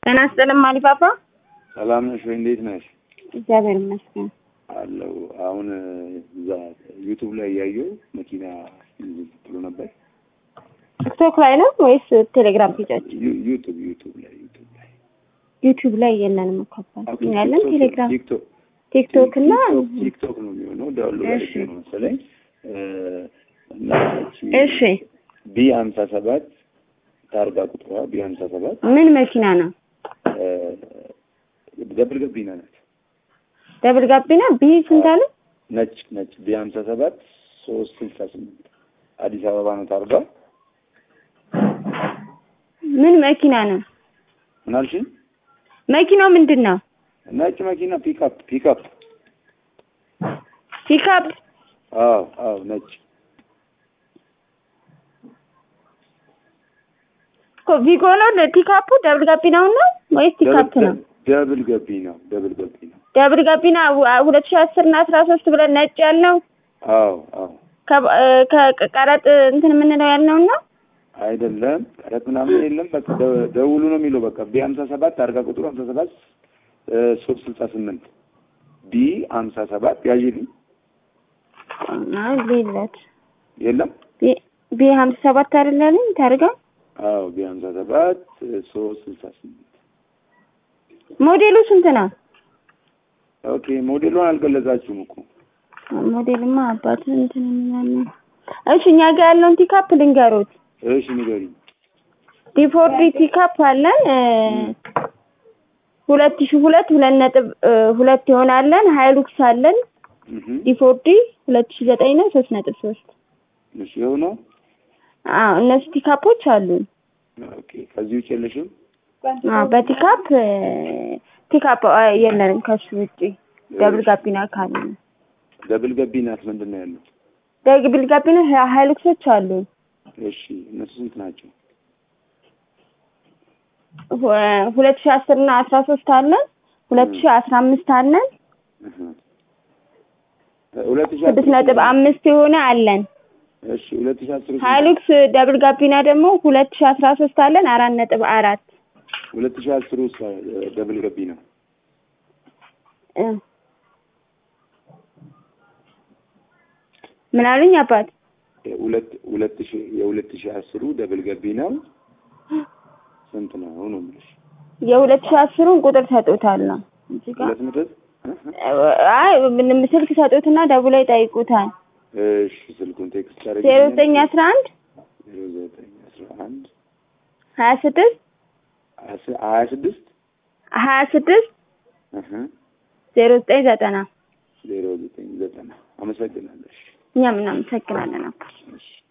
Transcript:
ጤና ይስጥልኝ ማሊፓፓ። ሰላም ነሽ ወይ? እንዴት ነሽ? እግዚአብሔር ይመስገን። አለው አሁን እዛ ዩቱብ ላይ ያየው መኪና ብሎ ነበር። ቲክቶክ ላይ ነው ወይስ ቴሌግራም ፔጃችን? ዩ- ዩቱብ ዩቱብ ላይ ዩቱብ ላይ ዩቲዩብ ላይ የለንም እኮ አባት። ኦኬ፣ ያለን ቲክቶክ- ቴሌግራም፣ ቲክቶክ ቲክቶክ እና ቲክቶክ- ቲክቶክ ነው የሚሆነው ዳውንሎድ እሺ። አድርጌ ነው መሰለኝ እ፣ እና እሺ፣ ቢ ሀምሳ ሰባት ታርጋ ቁጥሯ ቢ ሀምሳ ሰባት ምን መኪና ነው? ደብል ገቢና ናት። ደብል ጋቢና ቢ ስንት አለ? ነጭ ነጭ ቢ ሀምሳ ሰባት ሶስት ስልሳ ስምንት አዲስ አበባ ነው ታርጋ። ምን መኪና ነው? ምን አልሽኝ? መኪናው ምንድን ነው? ነጭ መኪና ፒክአፕ ፒክአፕ። ፒክአፕ። አዎ አዎ ነጭ እኮ ቪጎ ነው ፒክአፑ? ደብል ጋቢናው ነው ወይስ ፒክአፕ ነው? ደብል ገቢ ነው ደብል ገቢ ነው። ደብል ጋቢና ሁለት ሺህ አስር እና አስራ ሶስት ብለን ነጭ ያልነው አዎ አዎ ከ- ከቀረጥ እንትን የምንለው ያልነው ነው። አይደለም ቀረጥ ምናምን የለም። በቃ ደ- ደውሉ ነው የሚለው። በቃ ቢ ሀምሳ ሰባት አርጋ ቁጥሩ ሀምሳ ሰባት ሶስት ስልሳ ስምንት ቢ ሀምሳ ሰባት ያዥልኝ አይ ሌለት የለም። ቢ ሀምሳ ሰባት አይደለም ታርጋ አዎ ቢ ሀምሳ ሰባት ሶስት ስልሳ ስምንት ሞዴሉ ስንት ነው? ኦኬ ሞዴሉን አልገለጻችሁም እኮ ሞዴልማ አባት እንትን ምናምን። እሺ እኛ ጋር ያለውን ቲካፕ ልንገሩት። እሺ ንገሪኝ። ዲፎርዲ ቲካፕ አለን እ፣ ሁለት ሺህ ሁለት ሁለት ነጥብ እ፣ ሁለት ይሆናለን። ሀይሉክስ አለን እህ ዲፎርዲ ሁለት ሺህ ዘጠኝ ነው ሶስት ነጥብ ሶስት እሺ ይኸው ነው። አዎ እነሱ ቲካፖች አሉን። ኦኬ ከዚህ ውጭ የለሽም? አዎ በቲካፕ እ፣ ቲካፕ አ፣ የለንም ከሱ ውጪ ደብል ጋቢና ካለ ደብል ገቢ ናት። ምንድን ነው ያለው? ደብል ጋቢና ሀ- ሀይሉክሶች አሉን። እሺ እነሱ ስንት ናቸው? ሁ- ሁለት ሺህ አስር እና አስራ ሶስት አለን። ሁለት ሺህ አስራ አምስት አለን። እህ ሁለት ሺህ ስድስት ነጥብ አምስት የሆነ አለን። እሺ ሁለት ሺህ አስር ሀይሉክስ ደብል ጋቢና ደግሞ ሁለት ሺህ አስራ ሶስት አለን አራት ነጥብ አራት ሁለት ሺህ አስር ውስጥ ደብል ገቢ ነው። እ። ምን አሉኝ አባት? ሁለት ሁለት ሺህ የሁለት ሺህ አስሩ ደብል ገቢ ነው። ስንት ነው ነው የምልሽ? የሁለት ሺህ አስሩን ቁጥር ሰጡታለሁ እዚህ ጋር ሁለት ነጥብ አይ ምንም ስልክ ሰጡትና ደውለው ይጠይቁታል። እሺ ስልኩን ቴክስት ታደርጊ ዜሮ ዘጠኝ አስራ አንድ ዜሮ ዘጠኝ አስራ አንድ ሀያ ስድስት አስ- ሀያ ስድስት ሀያ ስድስት እህ ዜሮ ዘጠኝ ዘጠና ዜሮ ዘጠኝ ዘጠና አመሰግናለሽ። እኛም እናመሰግናለን አባት። እሺ